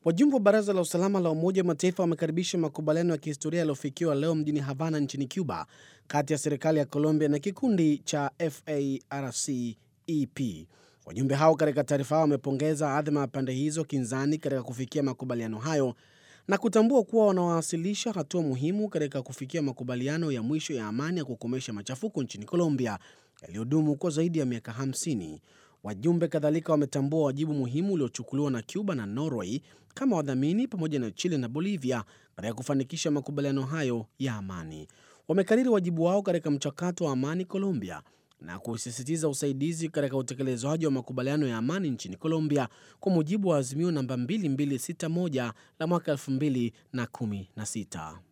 Wajumbe wa Baraza la Usalama la Umoja wa Mataifa wamekaribisha makubaliano ya kihistoria yaliyofikiwa leo mjini Havana nchini Cuba kati ya serikali ya Colombia na kikundi cha FARC-EP. Wajumbe hao katika taarifa yao wamepongeza adhima ya pande hizo kinzani katika kufikia makubaliano hayo na kutambua kuwa wanawasilisha hatua muhimu katika kufikia makubaliano ya mwisho ya amani ya kukomesha machafuko nchini Colombia yaliyodumu kwa zaidi ya miaka 50. Wajumbe kadhalika wametambua wajibu muhimu uliochukuliwa na Cuba na Norway kama wadhamini pamoja na Chile na Bolivia katika kufanikisha makubaliano hayo ya amani. Wamekariri wajibu wao katika mchakato wa amani Colombia na kusisitiza usaidizi katika utekelezaji wa makubaliano ya amani nchini Colombia kwa mujibu wa azimio namba 2261 la mwaka 2016.